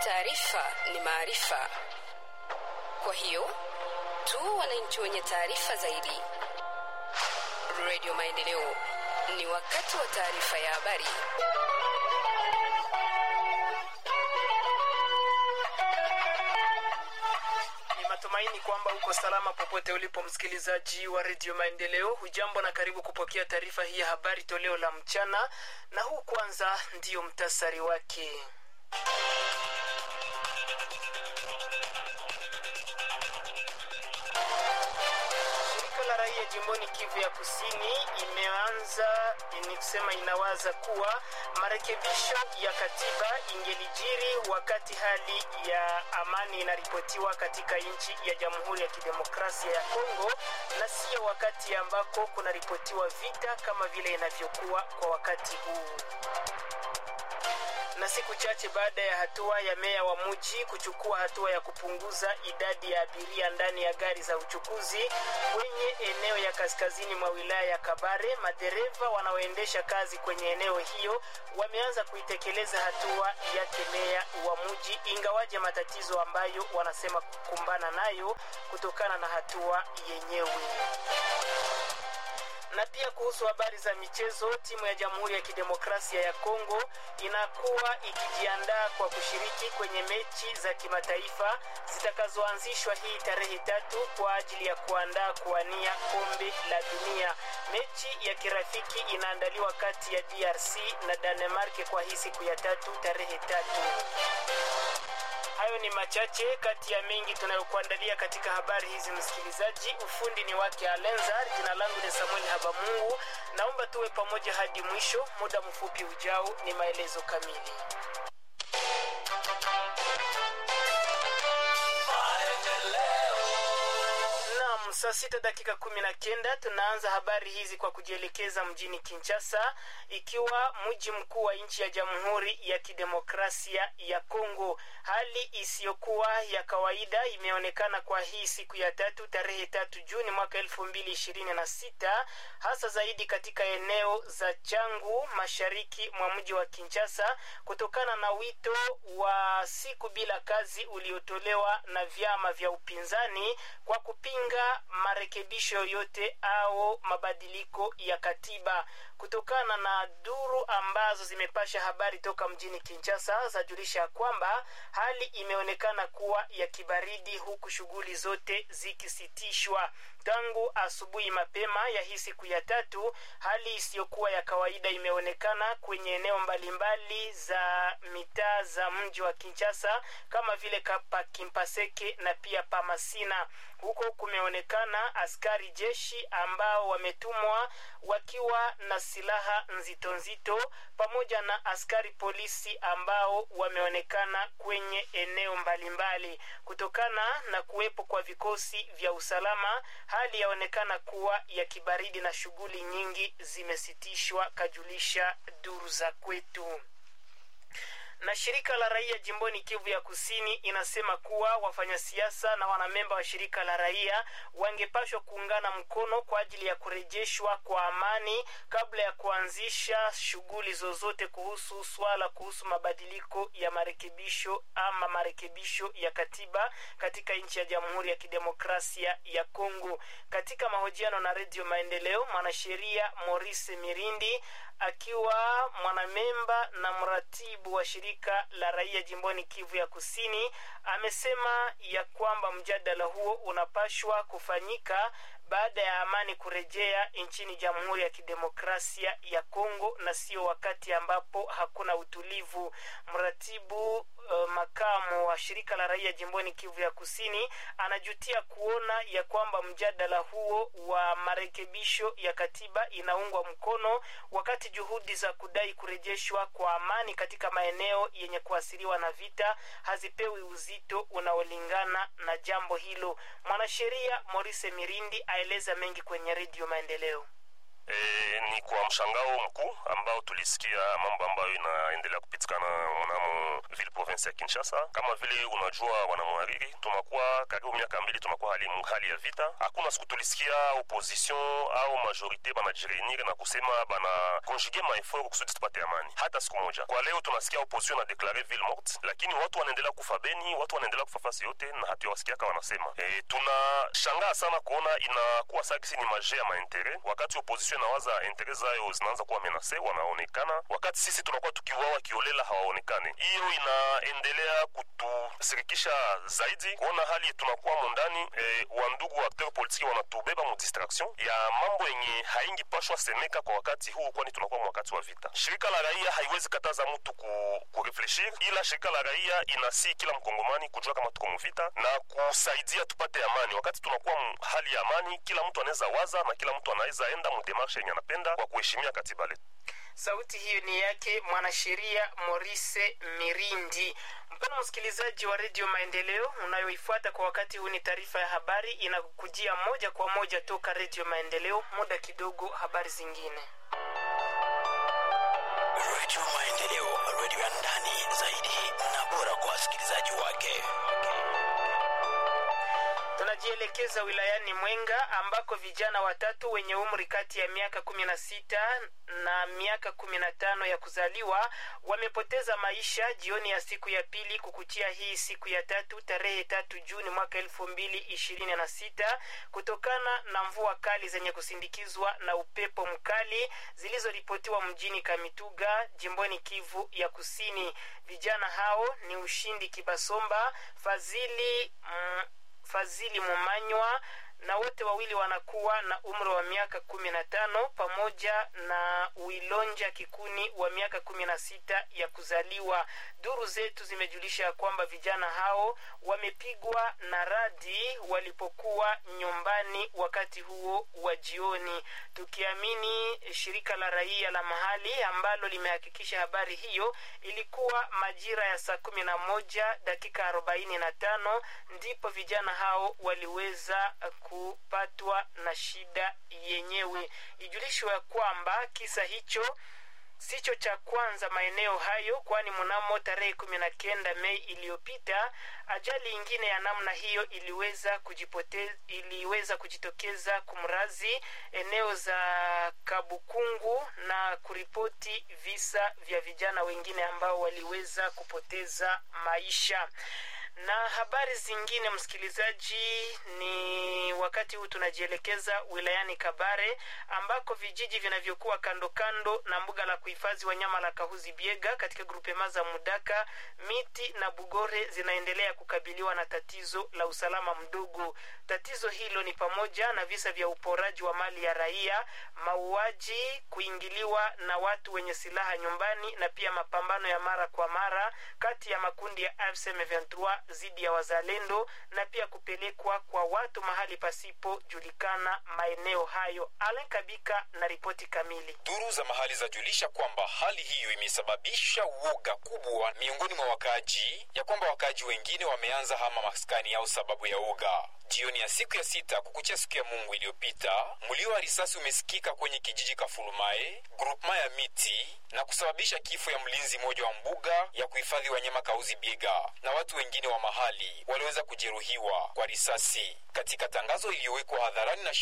Taarifa ni maarifa, kwa hiyo tu wananchi wenye taarifa zaidi. Radio Maendeleo, ni wakati wa taarifa ya habari. Ni matumaini kwamba uko salama popote ulipo, msikilizaji wa redio Maendeleo. Hujambo na karibu kupokea taarifa hii ya habari toleo la mchana, na huu kwanza ndiyo mtasari wake. Shirika la raia jimboni Kivu ya Kusini imeanza ni kusema inawaza kuwa marekebisho ya katiba ingelijiri wakati hali ya amani inaripotiwa katika nchi ya Jamhuri ya Kidemokrasia ya Kongo na sio wakati ambako kunaripotiwa vita kama vile inavyokuwa kwa wakati huu na siku chache baada ya hatua ya meya wa mji kuchukua hatua ya kupunguza idadi ya abiria ndani ya gari za uchukuzi kwenye eneo ya kaskazini mwa wilaya ya Kabare, madereva wanaoendesha kazi kwenye eneo hiyo wameanza kuitekeleza hatua yake meya wa mji, ingawaje matatizo ambayo wanasema kukumbana nayo kutokana na hatua yenyewe na pia kuhusu habari za michezo, timu ya Jamhuri ya Kidemokrasia ya Kongo inakuwa ikijiandaa kwa kushiriki kwenye mechi za kimataifa zitakazoanzishwa hii tarehe tatu kwa ajili ya kuandaa kuwania kombe la dunia. Mechi ya kirafiki inaandaliwa kati ya DRC na Danemark kwa hii siku ya tatu tarehe tatu. Hayo ni machache kati ya mengi tunayokuandalia katika habari hizi, msikilizaji. Ufundi ni wake Alenzar, jina langu ni Samuel Habamungu. Naomba tuwe pamoja hadi mwisho. Muda mfupi ujao ni maelezo kamili. Naam, saa sita dakika kumi na kenda tunaanza habari hizi kwa kujielekeza mjini Kinshasa, ikiwa mji mkuu wa nchi ya Jamhuri ya Kidemokrasia ya Kongo. Hali isiyokuwa ya kawaida imeonekana kwa hii siku ya tatu tarehe tatu Juni mwaka elfu mbili ishirini na sita hasa zaidi katika eneo za Changu mashariki mwa mji wa Kinshasa kutokana na wito wa siku bila kazi uliotolewa na vyama vya upinzani kwa kupinga marekebisho yoyote au mabadiliko ya katiba. Kutokana na duru ambazo zimepasha habari toka mjini Kinshasa zajulisha kwamba hali imeonekana kuwa ya kibaridi, huku shughuli zote zikisitishwa tangu asubuhi mapema ya hii siku ya tatu. Hali isiyokuwa ya kawaida imeonekana kwenye eneo mbalimbali za mitaa za mji wa Kinshasa kama vile pa Kimpaseke na pia Pamasina. Huko kumeonekana askari jeshi ambao wametumwa wakiwa na silaha nzito nzito pamoja na askari polisi ambao wameonekana kwenye eneo mbalimbali. Kutokana na kuwepo kwa vikosi vya usalama, hali yaonekana kuwa ya kibaridi na shughuli nyingi zimesitishwa, kajulisha duru za kwetu na shirika la raia jimboni Kivu ya Kusini inasema kuwa wafanyasiasa na wanamemba wa shirika la raia wangepashwa kuungana mkono kwa ajili ya kurejeshwa kwa amani kabla ya kuanzisha shughuli zozote kuhusu swala kuhusu mabadiliko ya marekebisho ama marekebisho ya katiba katika nchi ya Jamhuri ya Kidemokrasia ya Kongo. Katika mahojiano na Redio Maendeleo, mwanasheria Maurice Mirindi akiwa mwanamemba na mratibu wa shirika la raia jimboni Kivu ya Kusini amesema ya kwamba mjadala huo unapashwa kufanyika baada ya amani kurejea nchini Jamhuri ya Kidemokrasia ya Kongo na sio wakati ambapo hakuna utulivu. Mratibu uh, makamu wa shirika la raia jimboni Kivu ya Kusini anajutia kuona ya kwamba mjadala huo wa marekebisho ya katiba inaungwa mkono wakati juhudi za kudai kurejeshwa kwa amani katika maeneo yenye kuathiriwa na vita hazipewi uzito unaolingana na jambo hilo. Mwanasheria Maurice Mirindi aeleza mengi kwenye Redio Maendeleo. E, ni kwa mshangao mkuu ambao tulisikia mambo ambayo inaendelea kupitikana mnamo ville province ya Kinshasa. Kama vile unajua, wanamwariri, tunakuwa karibu miaka mbili tunakuwa hali, hali ya vita. Hakuna siku tulisikia opposition au majorite banajireunir na kusema bana konjuge maefort kusudi tupate amani, hata siku moja. Kwa leo tunasikia opposition na deklare ville morte, lakini watu wanaendelea kufa Beni, watu wanaendelea kufa fasi yote na hatuwasikiaka wanasema. E, tunashangaa sana kuona inakuwa sakisi ni maje ya maintere, wakati opposition inawaza intere zayo zinaanza kuwa menase, wanaonekana wakati sisi tunakuwa tukiuawa kiolela hawaonekane. Hiyo inaendelea kutusirikisha zaidi kuona hali tunakuwa mondani e, wandugu wa acteur politiki wanatubeba mu distraction ya mambo yenye haingi pashwa semeka kwa wakati huu, kwani tunakuwa wakati wa vita. Shirika la raia haiwezi kataza mtu ku, kurefleshir, ila shirika la raia inasi kila mkongomani kujua kama tuko muvita na kusaidia tupate amani. Wakati tunakuwa hali ya amani, kila mtu anaweza waza na kila mtu anaweza enda mu demarshe yenye anapenda kwa kuheshimia katiba letu. Sauti hiyo ni yake mwanasheria Maurice Mirindi. Mpendwa msikilizaji wa redio Maendeleo unayoifuata kwa wakati huu, ni taarifa ya habari inakujia moja kwa moja toka redio Maendeleo. Muda kidogo, habari zingine. Redio Maendeleo, redio ya ndani zaidi na bora kwa wasikilizaji wake. Tunajielekeza wilayani Mwenga ambako vijana watatu wenye umri kati ya miaka kumi na sita na miaka kumi na tano ya kuzaliwa wamepoteza maisha jioni ya siku ya pili kukuchia hii siku ya tatu tarehe tatu Juni mwaka elfu mbili ishirini na sita kutokana na mvua kali zenye kusindikizwa na upepo mkali zilizoripotiwa mjini Kamituga jimboni Kivu ya Kusini. Vijana hao ni Ushindi Kibasomba, Fazili mm, Fazili Mumanywa na wote wawili wanakuwa na umri wa miaka kumi na tano pamoja na Wilonja Kikuni wa miaka kumi na sita ya kuzaliwa. Duru zetu zimejulisha kwamba vijana hao wamepigwa na radi walipokuwa nyumbani wakati huo wa jioni, tukiamini shirika la raia la mahali ambalo limehakikisha habari hiyo. Ilikuwa majira ya saa kumi na moja dakika arobaini na tano ndipo vijana hao waliweza kupatwa na shida yenyewe. Ijulishwe ya kwamba kisa hicho sicho cha kwanza maeneo hayo, kwani mnamo tarehe kumi na kenda Mei iliyopita ajali ingine ya namna hiyo iliweza kujipote, iliweza kujitokeza kumrazi eneo za Kabukungu na kuripoti visa vya vijana wengine ambao waliweza kupoteza maisha na habari zingine msikilizaji, ni wakati huu tunajielekeza wilayani Kabare ambako vijiji vinavyokuwa kando kando na mbuga la kuhifadhi wanyama la Kahuzi Biega katika grupema za Mudaka, Miti na Bugore zinaendelea kukabiliwa na tatizo la usalama mdogo. Tatizo hilo ni pamoja na visa vya uporaji wa mali ya raia, mauaji, kuingiliwa na watu wenye silaha nyumbani na pia mapambano ya mara kwa mara kati ya makundi ya AFC M23 dhidi ya wazalendo na pia kupelekwa kwa watu mahali pasipojulikana maeneo hayo. Alen Kabika na ripoti kamili. Duru za mahali zajulisha kwamba hali hiyo imesababisha uoga kubwa miongoni mwa wakaaji, ya kwamba wakaaji wengine wameanza hama maskani yao sababu ya uoga. Jioni ya siku ya sita kukuchia siku ya Mungu iliyopita, mlio wa risasi umesikika kwenye kijiji Kafulumae, grupema ya miti na kusababisha kifo ya mlinzi mmoja wa mbuga ya kuhifadhi wanyama Kauzi Biega, na watu wengine wa mahali waliweza kujeruhiwa kwa risasi. Katika tangazo iliyowekwa hadharani na